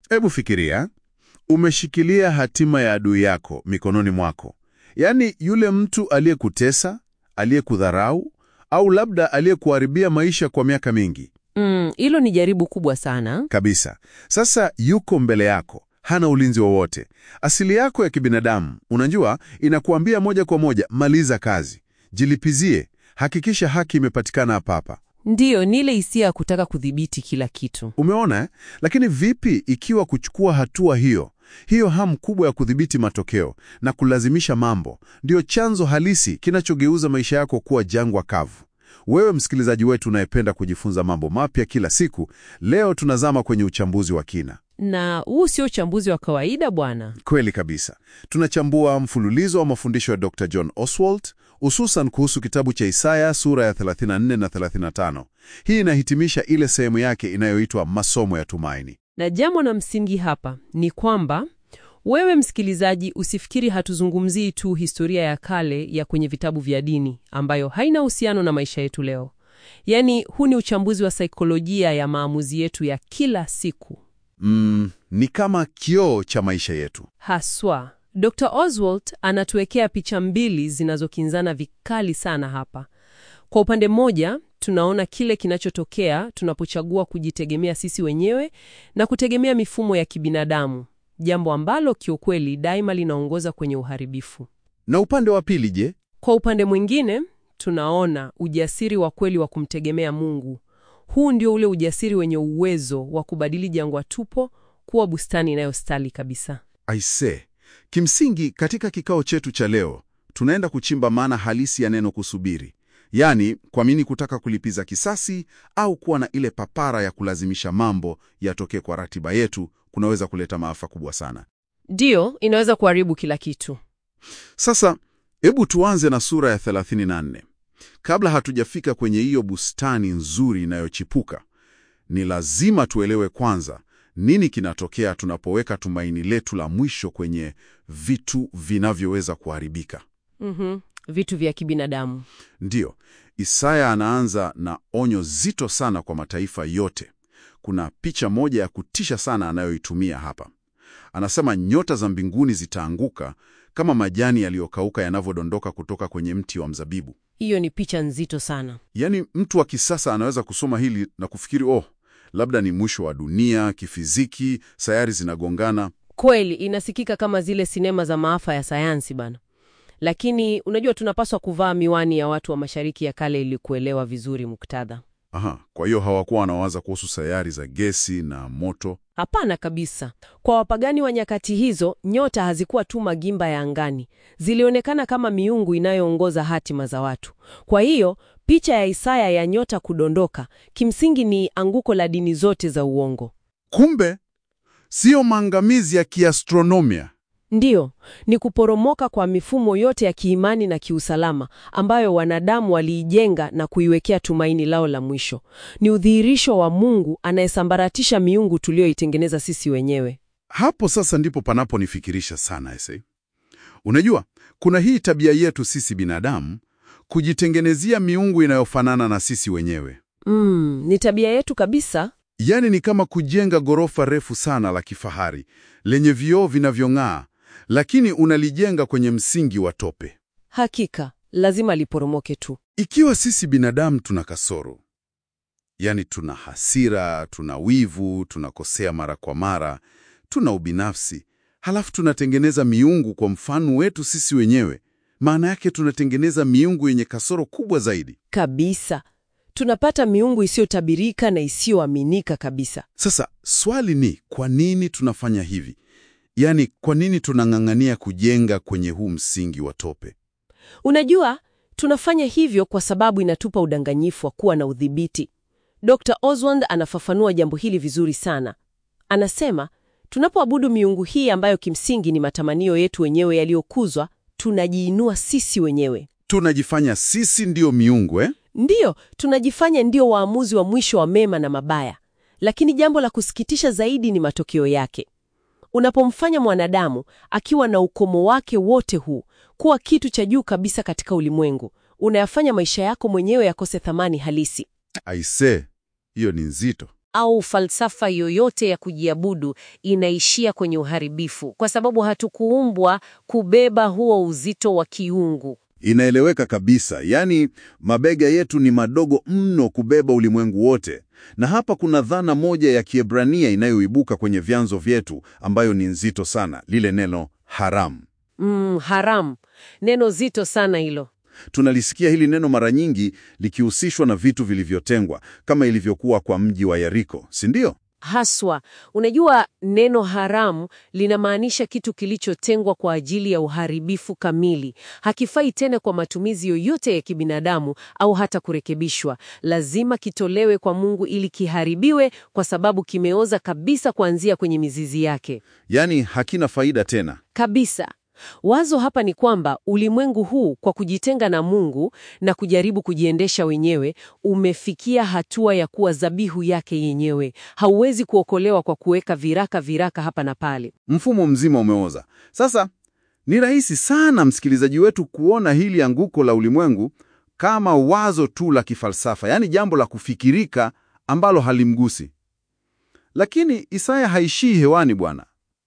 Hebu fikiria, umeshikilia hatima ya adui yako mikononi mwako, yaani yule mtu aliyekutesa, aliyekudharau au labda aliyekuharibia maisha kwa miaka mingi Mm, hilo ni jaribu kubwa sana. kabisa. Sasa yuko mbele yako, hana ulinzi wowote. Asili yako ya kibinadamu, unajua, inakuambia moja kwa moja, maliza kazi, jilipizie, hakikisha haki imepatikana hapa hapa. Ndiyo, ni ile hisia ya kutaka kudhibiti kila kitu. Umeona eh? Lakini vipi ikiwa kuchukua hatua hiyo, hiyo hamu kubwa ya kudhibiti matokeo na kulazimisha mambo, ndiyo chanzo halisi kinachogeuza maisha yako kuwa jangwa kavu? Wewe msikilizaji wetu unayependa kujifunza mambo mapya kila siku, leo tunazama kwenye uchambuzi wa kina. Na huu sio uchambuzi wa kawaida bwana. Kweli kabisa. Tunachambua mfululizo wa mafundisho ya Dr. John Oswald, hususan kuhusu kitabu cha Isaya sura ya 34 na 35. Hii inahitimisha ile sehemu yake inayoitwa masomo ya tumaini. Na jambo na msingi hapa ni kwamba wewe msikilizaji, usifikiri hatuzungumzii tu historia ya kale ya kwenye vitabu vya dini ambayo haina uhusiano na maisha yetu leo. Yaani, huu ni uchambuzi wa saikolojia ya maamuzi yetu ya kila siku. Mm, ni kama kioo cha maisha yetu. Haswa, Dr. Oswald anatuwekea picha mbili zinazokinzana vikali sana hapa. Kwa upande mmoja, tunaona kile kinachotokea tunapochagua kujitegemea sisi wenyewe na kutegemea mifumo ya kibinadamu, jambo ambalo kiukweli daima linaongoza kwenye uharibifu. Na upande wa pili, je? Kwa upande mwingine, tunaona ujasiri wa kweli wa kumtegemea Mungu. Huu ndio ule ujasiri wenye uwezo wa kubadili jangwa tupo kuwa bustani inayostali kabisa. Aise, kimsingi katika kikao chetu cha leo tunaenda kuchimba maana halisi ya neno kusubiri, yaani kwa nini kutaka kulipiza kisasi au kuwa na ile papara ya kulazimisha mambo yatokee kwa ratiba yetu kunaweza kuleta maafa kubwa sana. Ndiyo, inaweza kuharibu kila kitu. Sasa hebu tuanze na sura ya 34. Kabla hatujafika kwenye hiyo bustani nzuri inayochipuka, ni lazima tuelewe kwanza nini kinatokea tunapoweka tumaini letu la mwisho kwenye vitu vinavyoweza kuharibika. Mhm, vitu vya kibinadamu. Ndiyo, Isaya anaanza na onyo zito sana kwa mataifa yote. Kuna picha moja ya kutisha sana anayoitumia hapa. Anasema nyota za mbinguni zitaanguka kama majani yaliyokauka yanavyodondoka kutoka kwenye mti wa mzabibu. Hiyo ni picha nzito sana. Yaani, mtu wa kisasa anaweza kusoma hili na kufikiri oh, labda ni mwisho wa dunia, kifiziki, sayari zinagongana. Kweli inasikika kama zile sinema za maafa ya sayansi bana, lakini unajua, tunapaswa kuvaa miwani ya watu wa Mashariki ya Kale ili kuelewa vizuri muktadha. Aha, kwa hiyo hawakuwa wanawaza kuhusu sayari za gesi na moto. Hapana kabisa. Kwa wapagani wa nyakati hizo, nyota hazikuwa tu magimba ya angani, zilionekana kama miungu inayoongoza hatima za watu. Kwa hiyo picha ya Isaya ya nyota kudondoka kimsingi ni anguko la dini zote za uongo. Kumbe siyo maangamizi ya kiastronomia. Ndiyo, ni kuporomoka kwa mifumo yote ya kiimani na kiusalama ambayo wanadamu waliijenga na kuiwekea tumaini lao la mwisho. Ni udhihirisho wa Mungu anayesambaratisha miungu tuliyoitengeneza sisi wenyewe. Hapo sasa ndipo panaponifikirisha sana ese. Unajua, kuna hii tabia yetu sisi binadamu kujitengenezea miungu inayofanana na sisi wenyewe. Mm, ni tabia yetu kabisa. Yaani ni kama kujenga ghorofa refu sana la kifahari lenye vioo vinavyong'aa, lakini unalijenga kwenye msingi wa tope. Hakika lazima liporomoke tu. Ikiwa sisi binadamu tuna kasoro, yaani tuna hasira, tuna wivu, tunakosea mara kwa mara, tuna ubinafsi, halafu tunatengeneza miungu kwa mfano wetu sisi wenyewe, maana yake tunatengeneza miungu yenye kasoro kubwa zaidi. Kabisa. Tunapata miungu isiyotabirika na isiyoaminika kabisa. Sasa swali ni kwa nini tunafanya hivi? Yaani, kwa nini tunang'ang'ania kujenga kwenye huu msingi wa tope? Unajua, tunafanya hivyo kwa sababu inatupa udanganyifu wa kuwa na udhibiti. Dr. Oswald anafafanua jambo hili vizuri sana. Anasema, tunapoabudu miungu hii ambayo kimsingi ni matamanio yetu wenyewe yaliyokuzwa, tunajiinua sisi wenyewe. Tunajifanya sisi ndiyo miungu eh? Ndiyo, tunajifanya ndio waamuzi wa mwisho wa mema na mabaya. Lakini jambo la kusikitisha zaidi ni matokeo yake. Unapomfanya mwanadamu akiwa na ukomo wake wote huu kuwa kitu cha juu kabisa katika ulimwengu, unayafanya maisha yako mwenyewe yakose thamani halisi. Aise, hiyo ni nzito. au falsafa yoyote ya kujiabudu inaishia kwenye uharibifu, kwa sababu hatukuumbwa kubeba huo uzito wa kiungu. Inaeleweka kabisa, yaani mabega yetu ni madogo mno kubeba ulimwengu wote. Na hapa kuna dhana moja ya Kiebrania inayoibuka kwenye vyanzo vyetu ambayo ni nzito sana, lile neno haramu. Mm, haram, neno zito sana hilo. Tunalisikia hili neno mara nyingi likihusishwa na vitu vilivyotengwa kama ilivyokuwa kwa mji wa Yeriko, si ndio? Haswa, unajua neno haramu linamaanisha kitu kilichotengwa kwa ajili ya uharibifu kamili. Hakifai tena kwa matumizi yoyote ya kibinadamu au hata kurekebishwa. Lazima kitolewe kwa Mungu ili kiharibiwe kwa sababu kimeoza kabisa kuanzia kwenye mizizi yake. Yaani hakina faida tena. Kabisa. Wazo hapa ni kwamba ulimwengu huu kwa kujitenga na Mungu na kujaribu kujiendesha wenyewe umefikia hatua ya kuwa dhabihu yake yenyewe. Hauwezi kuokolewa kwa kuweka viraka viraka hapa na pale. Mfumo mzima umeoza. Sasa ni rahisi sana msikilizaji wetu kuona hili anguko la ulimwengu kama wazo tu la kifalsafa, yaani jambo la kufikirika ambalo halimgusi. Lakini Isaya haishii hewani bwana.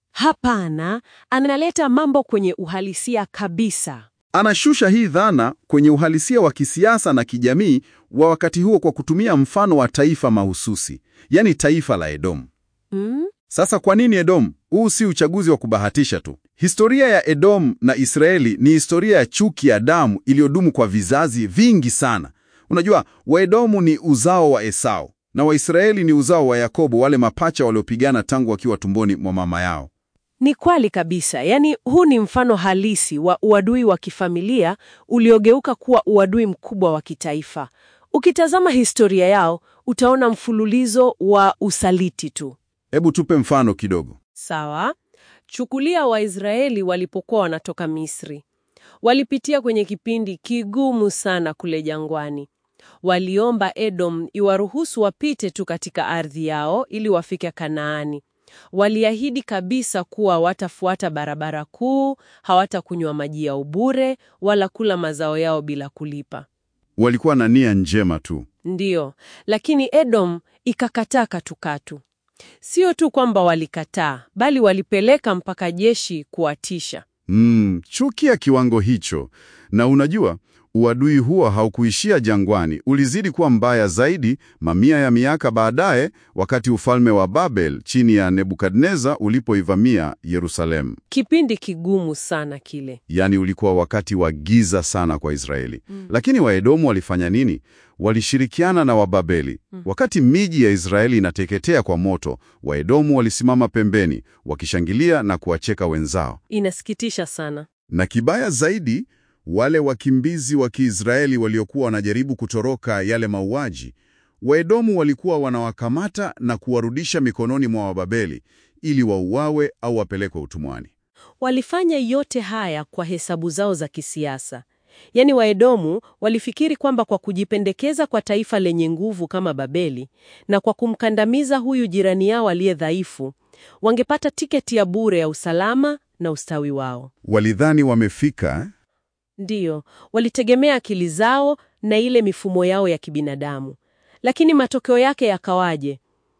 Hapana, analeta mambo kwenye uhalisia kabisa. Anashusha hii dhana kwenye uhalisia wa kisiasa na kijamii wa wakati huo kwa kutumia mfano wa taifa mahususi, yaani taifa la Edomu. Mm? Sasa kwa nini Edomu? Huu si uchaguzi wa kubahatisha tu. Historia ya Edomu na Israeli ni historia ya chuki ya damu iliyodumu kwa vizazi vingi sana. Unajua, Waedomu ni uzao wa Esau na Waisraeli ni uzao wa Yakobo, wale mapacha waliopigana tangu wakiwa tumboni mwa mama yao. Ni kweli kabisa. Yaani, huu ni mfano halisi wa uadui wa kifamilia uliogeuka kuwa uadui mkubwa wa kitaifa. Ukitazama historia yao, utaona mfululizo wa usaliti tu. Hebu tupe mfano kidogo. Sawa. Chukulia Waisraeli walipokuwa wanatoka Misri. Walipitia kwenye kipindi kigumu sana kule jangwani. Waliomba Edom iwaruhusu wapite tu katika ardhi yao ili wafike Kanaani. Waliahidi kabisa kuwa watafuata barabara kuu, hawatakunywa maji ya ubure wala kula mazao yao bila kulipa. Walikuwa na nia njema tu. Ndiyo, lakini Edom ikakataa katukatu. Sio tu kwamba walikataa, bali walipeleka mpaka jeshi kuwatisha. Mm, chuki ya kiwango hicho. Na unajua, uadui huo haukuishia jangwani, ulizidi kuwa mbaya zaidi mamia ya miaka baadaye, wakati ufalme wa Babel chini ya Nebukadneza ulipoivamia Yerusalemu. Kipindi kigumu sana kile. Yaani ulikuwa wakati wa giza sana kwa Israeli. Lakini Waedomu walifanya nini? Walishirikiana na Wababeli. Wakati miji ya Israeli inateketea kwa moto, Waedomu walisimama pembeni, wakishangilia na kuwacheka wenzao. Inasikitisha sana. Na kibaya zaidi, wale wakimbizi wa Kiisraeli waliokuwa wanajaribu kutoroka yale mauaji, Waedomu walikuwa wanawakamata na kuwarudisha mikononi mwa Wababeli ili wauawe au wapelekwe utumwani. Walifanya yote haya kwa hesabu zao za kisiasa. Yaani Waedomu walifikiri kwamba kwa kujipendekeza kwa taifa lenye nguvu kama Babeli na kwa kumkandamiza huyu jirani yao aliye dhaifu, wangepata tiketi ya bure ya usalama na ustawi wao. Walidhani wamefika Ndiyo, walitegemea akili zao na ile mifumo yao ya kibinadamu. Lakini matokeo yake yakawaje?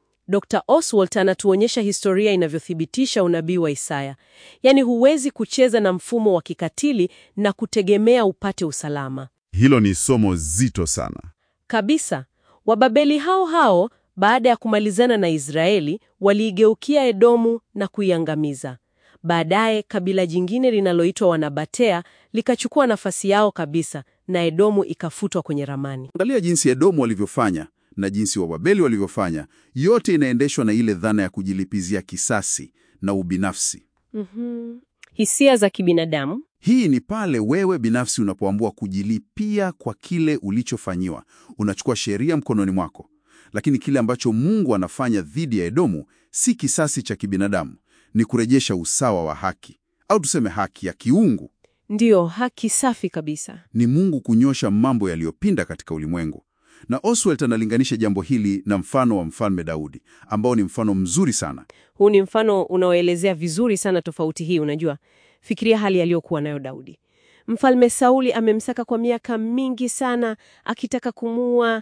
Dr. Oswald anatuonyesha historia inavyothibitisha unabii wa Isaya. Yaani huwezi kucheza na mfumo wa kikatili na kutegemea upate usalama. Hilo ni somo zito sana. Kabisa. Wababeli hao hao baada ya kumalizana na Israeli waliigeukia Edomu na kuiangamiza. Baadaye kabila jingine linaloitwa Wanabatea likachukua nafasi yao kabisa na Edomu ikafutwa kwenye ramani. Angalia jinsi Edomu walivyofanya na jinsi Wababeli walivyofanya. Yote inaendeshwa na ile dhana ya kujilipizia kisasi na ubinafsi. Mhm. Hisia za kibinadamu. Hii ni pale wewe binafsi unapoamua kujilipia kwa kile ulichofanyiwa. Unachukua sheria mkononi mwako. Lakini kile ambacho Mungu anafanya dhidi ya Edomu si kisasi cha kibinadamu, ni kurejesha usawa wa haki, au tuseme haki ya kiungu. Ndiyo, haki safi kabisa. Ni Mungu kunyosha mambo yaliyopinda katika ulimwengu. Na Oswald analinganisha jambo hili na mfano wa Mfalme Daudi, ambao ni mfano mzuri sana. Huu ni mfano unaoelezea vizuri sana tofauti hii. Unajua, fikiria hali aliyokuwa nayo Daudi. Mfalme Sauli amemsaka kwa miaka mingi sana, akitaka kumuua,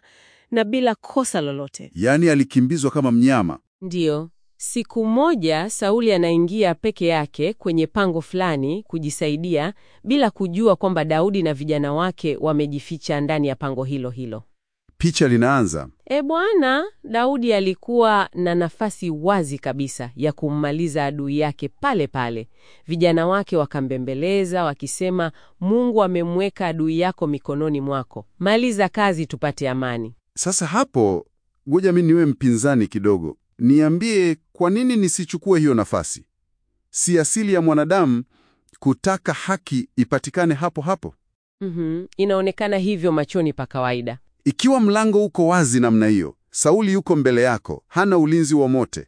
na bila kosa lolote. Yaani alikimbizwa kama mnyama. Ndiyo. Siku moja Sauli anaingia peke yake kwenye pango fulani kujisaidia bila kujua kwamba Daudi na vijana wake wamejificha ndani ya pango hilo hilo. Picha linaanza. E bwana, Daudi alikuwa na nafasi wazi kabisa ya kummaliza adui yake pale pale. Vijana wake wakambembeleza wakisema, Mungu amemweka adui yako mikononi mwako, maliza kazi tupate amani. Sasa hapo, ngoja mimi niwe mpinzani kidogo. Niambie, kwa nini nisichukue hiyo nafasi? Si asili ya mwanadamu kutaka haki ipatikane hapo hapo? Mhm, inaonekana hivyo machoni pa kawaida. Ikiwa mlango uko wazi namna hiyo, Sauli yuko mbele yako, hana ulinzi wowote,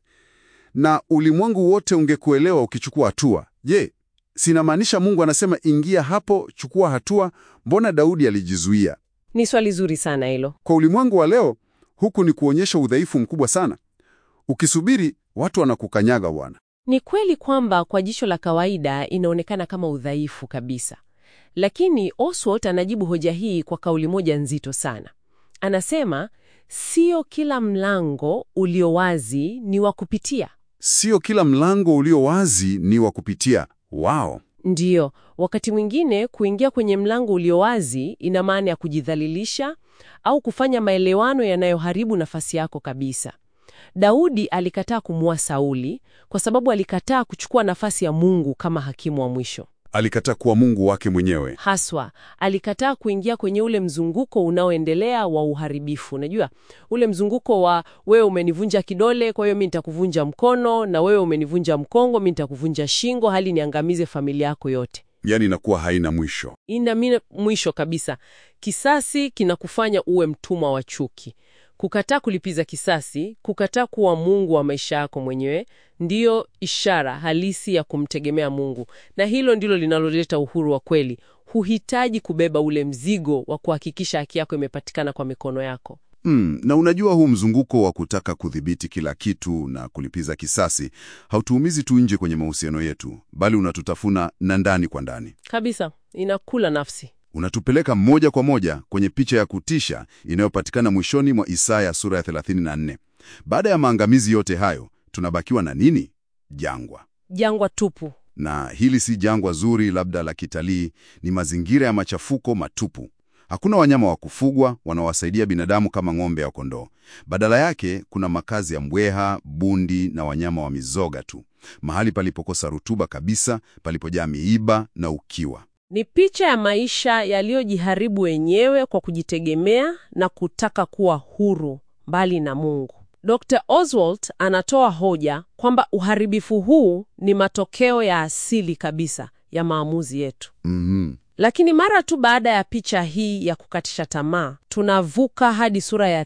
na ulimwengu wote ungekuelewa ukichukua hatua. Je, sinamaanisha Mungu anasema ingia hapo, chukua hatua? Mbona Daudi alijizuia? Ni swali zuri sana hilo. Kwa ulimwengu wa leo, huku ni kuonyesha udhaifu mkubwa sana. Ukisubiri, watu wanakukanyaga bwana. Ni kweli kwamba kwa jicho la kawaida inaonekana kama udhaifu kabisa, lakini Oswald anajibu hoja hii kwa kauli moja nzito sana. Anasema sio kila mlango ulio wazi ni wa kupitia. Sio kila mlango ulio wazi ni wa kupitia. Wao Ndiyo, wakati mwingine kuingia kwenye mlango ulio wazi ina maana ya kujidhalilisha au kufanya maelewano yanayoharibu nafasi yako kabisa. Daudi alikataa kumua Sauli kwa sababu alikataa kuchukua nafasi ya Mungu kama hakimu wa mwisho. alikataa kuwa Mungu wake mwenyewe. Haswa alikataa kuingia kwenye ule mzunguko unaoendelea wa uharibifu. Unajua ule mzunguko wa wewe umenivunja kidole, kwa hiyo mi nitakuvunja mkono, na wewe umenivunja mkongo, mi nitakuvunja shingo, hali niangamize familia yako yote. Yaani inakuwa haina mwisho. Ina mina mwisho kabisa. Kisasi kinakufanya uwe mtumwa wa chuki. Kukataa kulipiza kisasi, kukataa kuwa Mungu wa maisha yako mwenyewe, ndiyo ishara halisi ya kumtegemea Mungu, na hilo ndilo linaloleta uhuru wa kweli. Huhitaji kubeba ule mzigo wa kuhakikisha haki yako imepatikana kwa mikono yako. Mm, na unajua huu mzunguko wa kutaka kudhibiti kila kitu na kulipiza kisasi hautuumizi tu nje kwenye mahusiano yetu, bali unatutafuna na ndani kwa ndani. Kabisa, inakula nafsi. Unatupeleka moja kwa moja kwenye picha ya kutisha inayopatikana mwishoni mwa Isaya sura ya 34. Baada ya maangamizi yote hayo, tunabakiwa na nini? Jangwa. Jangwa tupu. Na hili si jangwa zuri labda la kitalii, ni mazingira ya machafuko matupu. Hakuna wanyama wa kufugwa wanaowasaidia binadamu kama ng'ombe au kondoo. Badala yake kuna makazi ya mbweha, bundi na wanyama wa mizoga tu, mahali palipokosa rutuba kabisa, palipojaa miiba na ukiwa. Ni picha ya maisha yaliyojiharibu wenyewe kwa kujitegemea na kutaka kuwa huru mbali na Mungu. Dr. Oswald anatoa hoja kwamba uharibifu huu ni matokeo ya asili kabisa ya maamuzi yetu. Mhm. Lakini mara tu baada ya picha hii ya kukatisha tamaa, tunavuka hadi sura ya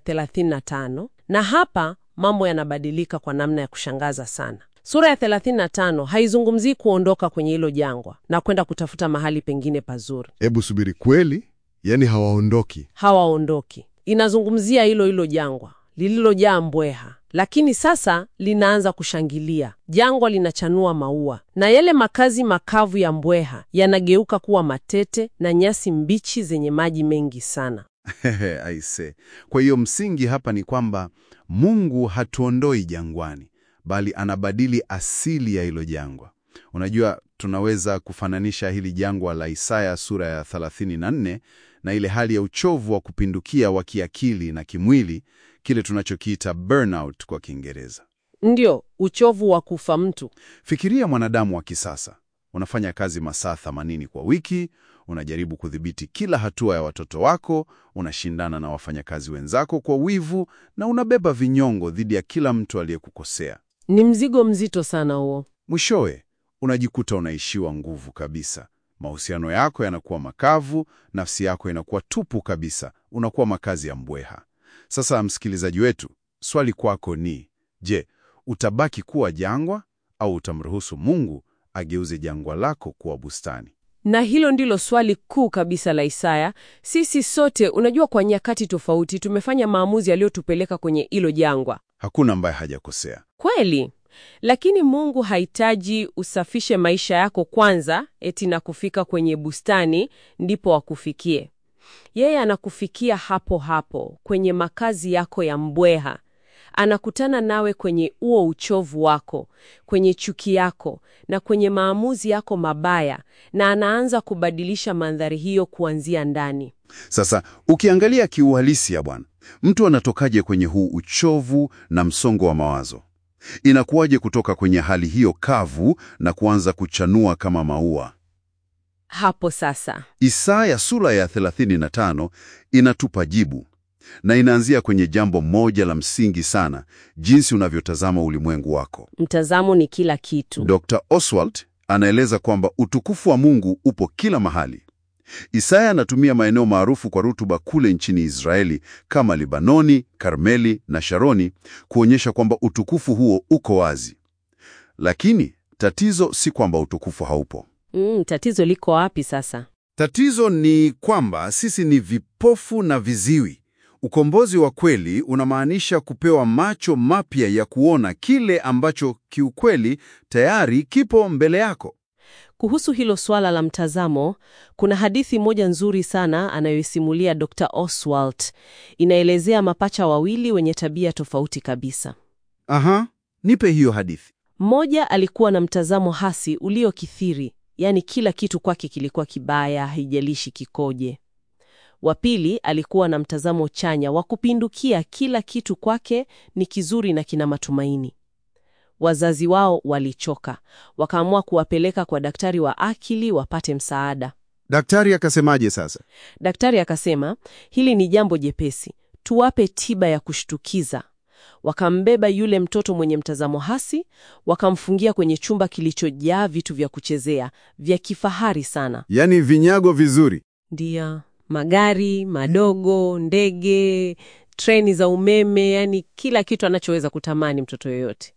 35 na hapa mambo yanabadilika kwa namna ya kushangaza sana. Sura ya 35 haizungumzii kuondoka kwenye hilo jangwa na kwenda kutafuta mahali pengine pazuri. Hebu subiri, kweli? Yaani hawaondoki? Hawaondoki. Inazungumzia hilo hilo jangwa lililojaa mbweha, lakini sasa linaanza kushangilia. Jangwa linachanua maua na yale makazi makavu ya mbweha yanageuka kuwa matete na nyasi mbichi zenye maji mengi sana. Hehe, aise. Kwa hiyo msingi hapa ni kwamba Mungu hatuondoi jangwani, bali anabadili asili ya hilo jangwa. Unajua, tunaweza kufananisha hili jangwa la Isaya sura ya 34 na ile hali ya uchovu wa kupindukia wa kiakili na kimwili, kile tunachokiita burnout kwa Kiingereza. Ndio uchovu wa kufa mtu. Fikiria mwanadamu wa kisasa. Unafanya kazi masaa 80 kwa wiki, unajaribu kudhibiti kila hatua ya watoto wako, unashindana na wafanyakazi wenzako kwa wivu, na unabeba vinyongo dhidi ya kila mtu aliyekukosea. Ni mzigo mzito sana huo. Mwishowe unajikuta unaishiwa nguvu kabisa. Mahusiano yako yanakuwa makavu, nafsi yako inakuwa tupu kabisa, unakuwa makazi ya mbweha. Sasa msikilizaji wetu, swali kwako ni je, utabaki kuwa jangwa au utamruhusu Mungu ageuze jangwa lako kuwa bustani? Na hilo ndilo swali kuu kabisa la Isaya. Sisi sote, unajua, kwa nyakati tofauti tumefanya maamuzi yaliyotupeleka kwenye hilo jangwa. Hakuna ambaye hajakosea. Kweli, lakini Mungu hahitaji usafishe maisha yako kwanza eti na kufika kwenye bustani ndipo akufikie. Yeye anakufikia hapo hapo kwenye makazi yako ya mbweha. Anakutana nawe kwenye uo uchovu wako, kwenye chuki yako na kwenye maamuzi yako mabaya, na anaanza kubadilisha mandhari hiyo kuanzia ndani. Sasa ukiangalia kiuhalisia, bwana, mtu anatokaje kwenye huu uchovu na msongo wa mawazo? Inakuwaje kutoka kwenye hali hiyo kavu na kuanza kuchanua kama maua? Hapo sasa Isaya sura ya 35 inatupa jibu na inaanzia kwenye jambo moja la msingi sana, jinsi unavyotazama ulimwengu wako. mtazamo ni kila kitu. Dr. Oswald anaeleza kwamba utukufu wa Mungu upo kila mahali. Isaya anatumia maeneo maarufu kwa rutuba kule nchini Israeli kama Libanoni, Karmeli na Sharoni kuonyesha kwamba utukufu huo uko wazi. Lakini tatizo si kwamba utukufu haupo. Mm, tatizo liko wapi sasa? Tatizo ni kwamba sisi ni vipofu na viziwi. Ukombozi wa kweli unamaanisha kupewa macho mapya ya kuona kile ambacho kiukweli tayari kipo mbele yako. Kuhusu hilo swala la mtazamo, kuna hadithi moja nzuri sana anayoisimulia Dr. Oswald. Inaelezea mapacha wawili wenye tabia tofauti kabisa. Aha, nipe hiyo hadithi. Mmoja alikuwa na mtazamo hasi uliokithiri, yaani kila kitu kwake kilikuwa kibaya, haijalishi kikoje. Wa pili alikuwa na mtazamo chanya wa kupindukia, kila kitu kwake ni kizuri na kina matumaini. Wazazi wao walichoka, wakaamua kuwapeleka kwa daktari wa akili wapate msaada. Daktari akasemaje sasa? Daktari akasema hili ni jambo jepesi, tuwape tiba ya kushtukiza. Wakambeba yule mtoto mwenye mtazamo hasi, wakamfungia kwenye chumba kilichojaa vitu vya kuchezea vya kifahari sana, Yaani vinyago vizuri. ndia magari madogo, ndege, treni za umeme, yani kila kitu anachoweza kutamani mtoto yoyote.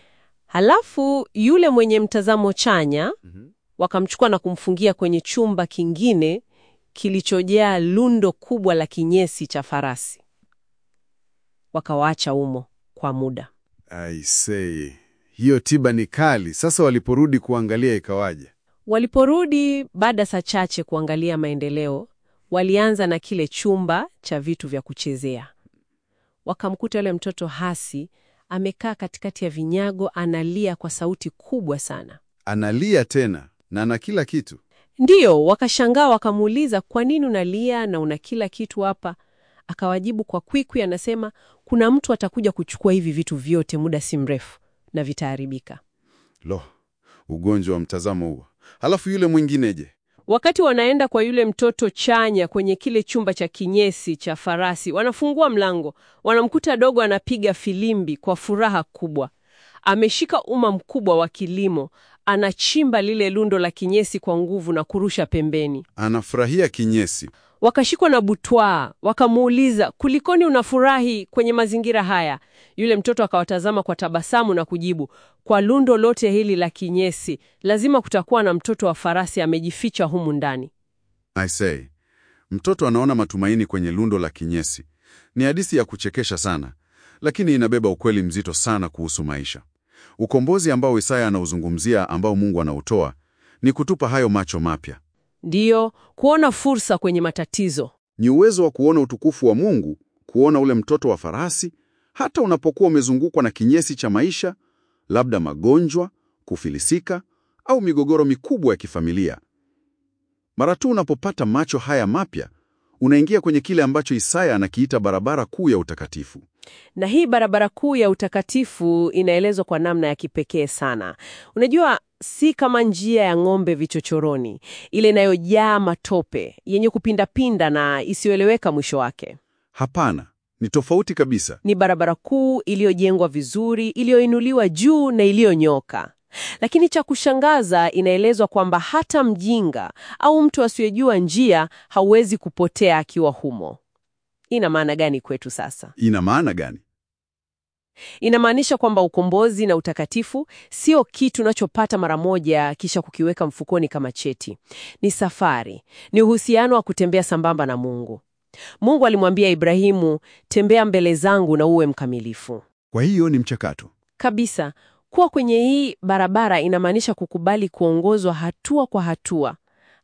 Halafu yule mwenye mtazamo chanya wakamchukua na kumfungia kwenye chumba kingine kilichojaa lundo kubwa la kinyesi cha farasi. Wakawaacha umo kwa muda. I say, hiyo tiba ni kali. Sasa waliporudi kuangalia ikawaje? Waliporudi baada saa chache kuangalia maendeleo, walianza na kile chumba cha vitu vya kuchezea. Wakamkuta yule mtoto hasi amekaa katikati ya vinyago, analia kwa sauti kubwa sana. Analia tena na na kila kitu. Ndiyo, wakashangaa, wakamuuliza, kwa nini unalia na una kila kitu hapa? Akawajibu kwa kwikwi, anasema kuna mtu atakuja kuchukua hivi vitu vyote muda si mrefu na vitaharibika. Lo, ugonjwa wa mtazamo huo. Halafu yule mwingineje? Wakati wanaenda kwa yule mtoto chanya kwenye kile chumba cha kinyesi cha farasi, wanafungua mlango, wanamkuta dogo anapiga filimbi kwa furaha kubwa. Ameshika uma mkubwa wa kilimo, anachimba lile lundo la kinyesi kwa nguvu na kurusha pembeni. Anafurahia kinyesi. Wakashikwa na butwaa, wakamuuliza, kulikoni unafurahi kwenye mazingira haya? Yule mtoto akawatazama kwa tabasamu na kujibu, kwa lundo lote hili la kinyesi, lazima kutakuwa na mtoto wa farasi amejificha humu ndani. I say, mtoto anaona matumaini kwenye lundo la kinyesi. Ni hadithi ya kuchekesha sana, lakini inabeba ukweli mzito sana kuhusu maisha. Ukombozi ambao Isaya anauzungumzia, ambao Mungu anautoa, ni kutupa hayo macho mapya. Ndiyo, kuona fursa kwenye matatizo. Ni uwezo wa kuona utukufu wa Mungu, kuona ule mtoto wa farasi, hata unapokuwa umezungukwa na kinyesi cha maisha, labda magonjwa, kufilisika au migogoro mikubwa ya kifamilia. Mara tu unapopata macho haya mapya, unaingia kwenye kile ambacho Isaya anakiita barabara kuu ya utakatifu. Na hii barabara kuu ya utakatifu inaelezwa kwa namna ya kipekee sana. Unajua, si kama njia ya ng'ombe vichochoroni, ile inayojaa matope, yenye kupindapinda na isiyoeleweka mwisho wake. Hapana, ni tofauti kabisa. Ni barabara kuu iliyojengwa vizuri, iliyoinuliwa juu na iliyonyoka. Lakini cha kushangaza, inaelezwa kwamba hata mjinga au mtu asiyejua njia hauwezi kupotea akiwa humo. Ina maana gani kwetu sasa? Ina maana gani? Inamaanisha kwamba ukombozi na utakatifu sio kitu unachopata mara moja kisha kukiweka mfukoni kama cheti. Ni safari, ni uhusiano wa kutembea sambamba na Mungu. Mungu alimwambia Ibrahimu, tembea mbele zangu na uwe mkamilifu. Kwa hiyo ni mchakato. Kabisa, kuwa kwenye hii barabara inamaanisha kukubali kuongozwa hatua kwa hatua.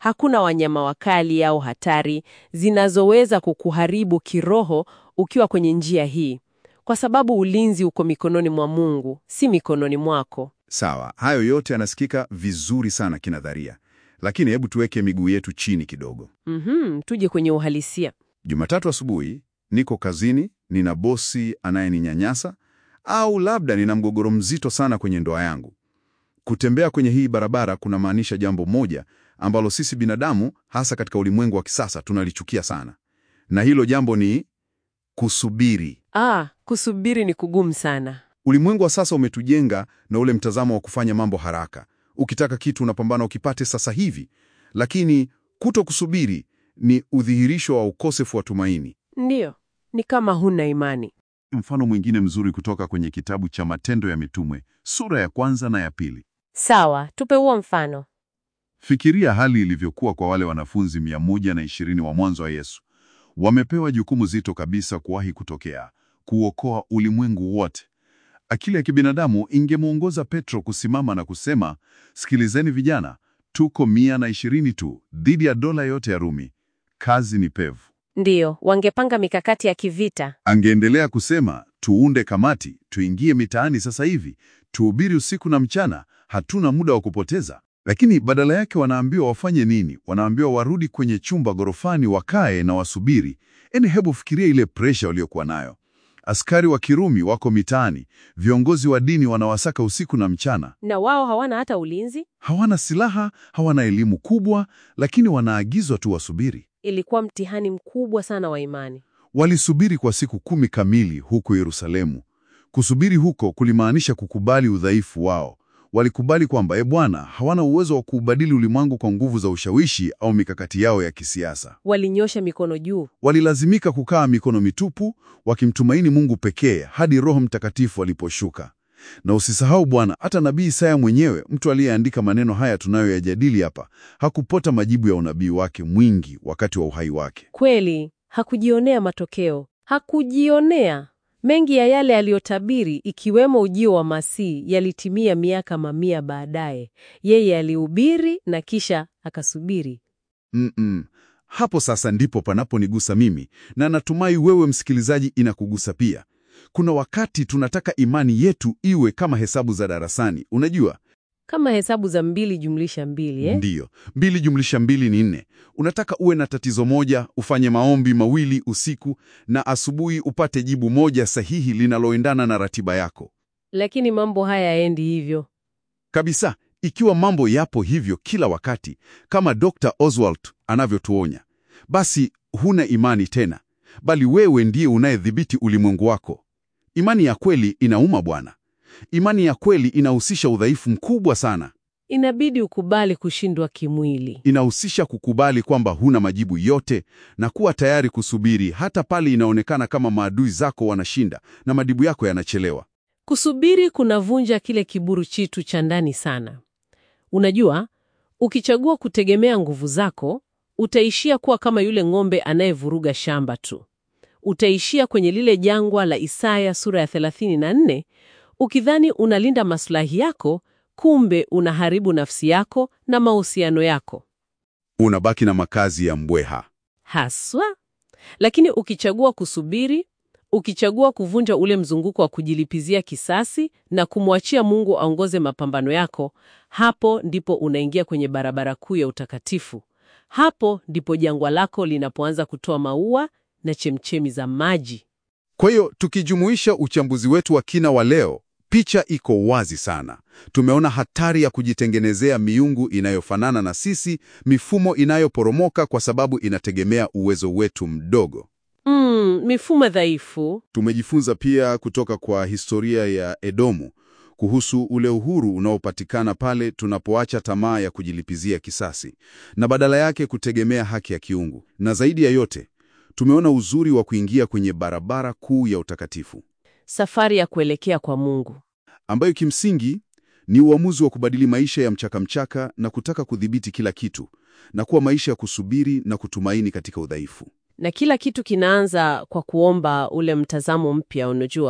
Hakuna wanyama wakali au hatari zinazoweza kukuharibu kiroho ukiwa kwenye njia hii, kwa sababu ulinzi uko mikononi mwa Mungu, si mikononi mwako. Sawa, hayo yote yanasikika vizuri sana kinadharia, lakini hebu tuweke miguu yetu chini kidogo. Mhm, tuje kwenye uhalisia. Jumatatu asubuhi niko kazini, nina bosi anayeninyanyasa au labda nina mgogoro mzito sana kwenye ndoa yangu. Kutembea kwenye hii barabara kunamaanisha jambo moja ambalo sisi binadamu, hasa katika ulimwengu wa kisasa, tunalichukia sana, na hilo jambo ni kusubiri. Ah, kusubiri ni kugumu sana. Ulimwengu wa sasa umetujenga na ule mtazamo wa kufanya mambo haraka. Ukitaka kitu unapambana ukipate sasa hivi, lakini kuto kusubiri ni udhihirisho wa ukosefu wa tumaini. Ndiyo, ni kama huna imani. Mfano mwingine mzuri kutoka kwenye kitabu cha Matendo ya Mitume sura ya kwanza na ya pili. Sawa, tupe huo mfano. Fikiria hali ilivyokuwa kwa wale wanafunzi 120 wa mwanzo wa Yesu. Wamepewa jukumu zito kabisa kuwahi kutokea, kuokoa ulimwengu wote. Akili ya kibinadamu ingemwongoza Petro kusimama na kusema, sikilizeni vijana, tuko 120 tu dhidi ya dola yote ya Rumi. Kazi ni pevu. Ndiyo, wangepanga mikakati ya kivita. Angeendelea kusema, tuunde kamati, tuingie mitaani sasa hivi, tuhubiri usiku na mchana, hatuna muda wa kupoteza. Lakini badala yake wanaambiwa wafanye nini? Wanaambiwa warudi kwenye chumba ghorofani, wakae na wasubiri. Yaani, hebu fikiria ile presha waliokuwa nayo. Askari wa Kirumi wako mitaani, viongozi wa dini wanawasaka usiku na mchana. Na wao hawana hata ulinzi. Hawana silaha, hawana elimu kubwa, lakini wanaagizwa tu wasubiri. Ilikuwa mtihani mkubwa sana wa imani. Walisubiri kwa siku kumi kamili huko Yerusalemu. Kusubiri huko kulimaanisha kukubali udhaifu wao. Walikubali kwamba e Bwana, hawana uwezo wa kuubadili ulimwengu kwa nguvu za ushawishi au mikakati yao ya kisiasa. Walinyosha mikono juu. Walilazimika kukaa mikono mitupu, wakimtumaini Mungu pekee hadi Roho Mtakatifu aliposhuka. Na usisahau Bwana, hata nabii Isaya mwenyewe, mtu aliyeandika maneno haya tunayoyajadili hapa, hakupota majibu ya unabii wake mwingi wakati wa uhai wake. Kweli, hakujionea matokeo. Hakujionea. Mengi ya yale aliyotabiri ikiwemo ujio wa Masihi yalitimia miaka mamia baadaye. Yeye alihubiri na kisha akasubiri. Mm-mm. Hapo sasa ndipo panaponigusa mimi na natumai wewe msikilizaji inakugusa pia. Kuna wakati tunataka imani yetu iwe kama hesabu za darasani, unajua? Kama hesabu za mbili jumlisha mbili eh? Ndiyo, mbili jumlisha mbili ni nne. Unataka uwe na tatizo moja, ufanye maombi mawili usiku na asubuhi upate jibu moja sahihi linaloendana na ratiba yako. Lakini mambo haya yaendi hivyo. Kabisa, ikiwa mambo yapo hivyo kila wakati, kama Dr. Oswald anavyotuonya, basi huna imani tena, bali wewe ndiye unayedhibiti ulimwengu wako. Imani ya kweli inauma bwana. Imani ya kweli inahusisha udhaifu mkubwa sana. Inabidi ukubali kushindwa kimwili. Inahusisha kukubali kwamba huna majibu yote na kuwa tayari kusubiri hata pale inaonekana kama maadui zako wanashinda na majibu yako yanachelewa. Kusubiri kunavunja kile kiburi chitu cha ndani sana. Unajua, ukichagua kutegemea nguvu zako, utaishia kuwa kama yule ng'ombe anayevuruga shamba tu. Utaishia kwenye lile jangwa la Isaya sura ya 34 ukidhani unalinda maslahi yako, kumbe unaharibu nafsi yako na mahusiano yako Unabaki na makazi ya mbweha. haswa. Lakini ukichagua kusubiri, ukichagua kuvunja ule mzunguko wa kujilipizia kisasi na kumwachia Mungu aongoze mapambano yako, hapo ndipo unaingia kwenye barabara kuu ya utakatifu. Hapo ndipo jangwa lako linapoanza kutoa maua na chemchemi za maji. Kwa hiyo tukijumuisha uchambuzi wetu wa kina wa leo, picha iko wazi sana. Tumeona hatari ya kujitengenezea miungu inayofanana na sisi, mifumo inayoporomoka kwa sababu inategemea uwezo wetu mdogo. Mm, mifumo dhaifu. Tumejifunza pia kutoka kwa historia ya Edomu kuhusu ule uhuru unaopatikana pale tunapoacha tamaa ya kujilipizia kisasi na badala yake kutegemea haki ya kiungu. Na zaidi ya yote, tumeona uzuri wa kuingia kwenye barabara kuu ya utakatifu Safari ya kuelekea kwa Mungu. ambayo kimsingi ni uamuzi wa kubadili maisha ya mchaka-mchaka na kutaka kudhibiti kila kitu na kuwa maisha ya kusubiri na kutumaini katika udhaifu. Na kila kitu kinaanza kwa kuomba ule mtazamo mpya, unajua,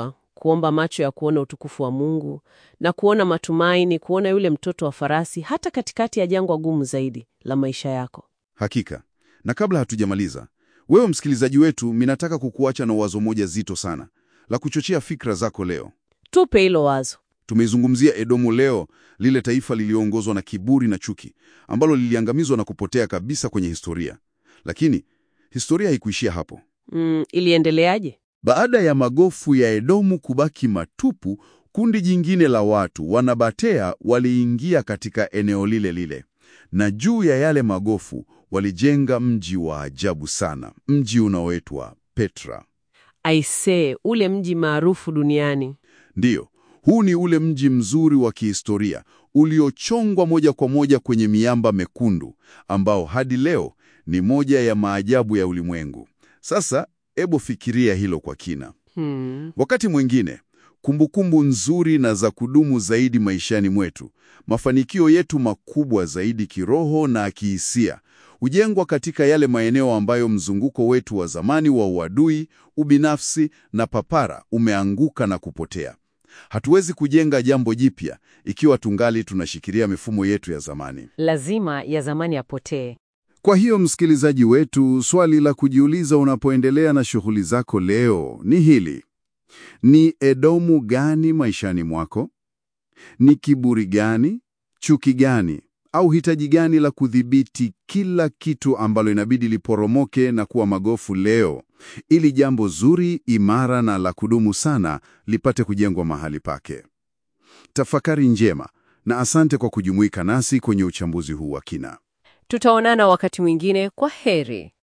kuomba macho ya kuona utukufu wa Mungu na kuona matumaini, kuona yule mtoto wa farasi, hata katikati ya jangwa gumu zaidi la maisha yako. Hakika. Na kabla hatujamaliza, wewe msikilizaji wetu, minataka kukuacha na wazo moja zito sana la kuchochea fikra zako leo. Tupe hilo wazo. Tumeizungumzia Edomu leo, lile taifa lililoongozwa na kiburi na chuki, ambalo liliangamizwa na kupotea kabisa kwenye historia. Lakini historia haikuishia hapo. Mm, iliendeleaje? Baada ya magofu ya Edomu kubaki matupu, kundi jingine la watu wanabatea waliingia katika eneo lile lile, na juu ya yale magofu walijenga mji wa ajabu sana, mji unaoitwa Petra. Aisee, ule mji maarufu duniani. Ndiyo, huu ni ule mji mzuri wa kihistoria uliochongwa moja kwa moja kwenye miamba mekundu, ambao hadi leo ni moja ya maajabu ya ulimwengu. Sasa hebu fikiria hilo kwa kina. Hmm. Wakati mwingine kumbukumbu nzuri na za kudumu zaidi maishani mwetu, mafanikio yetu makubwa zaidi kiroho na kihisia, hujengwa katika yale maeneo ambayo mzunguko wetu wa zamani wa uadui, ubinafsi na papara umeanguka na kupotea. Hatuwezi kujenga jambo jipya ikiwa tungali tunashikilia mifumo yetu ya zamani. Lazima ya zamani yapotee. Kwa hiyo msikilizaji wetu, swali la kujiuliza unapoendelea na shughuli zako leo ni hili: ni Edomu gani maishani mwako? Ni kiburi gani, chuki gani, au hitaji gani la kudhibiti kila kitu ambalo inabidi liporomoke na kuwa magofu leo, ili jambo zuri, imara na la kudumu sana lipate kujengwa mahali pake? Tafakari njema na asante kwa kujumuika nasi kwenye uchambuzi huu wa kina. Tutaonana wakati mwingine. Kwa heri.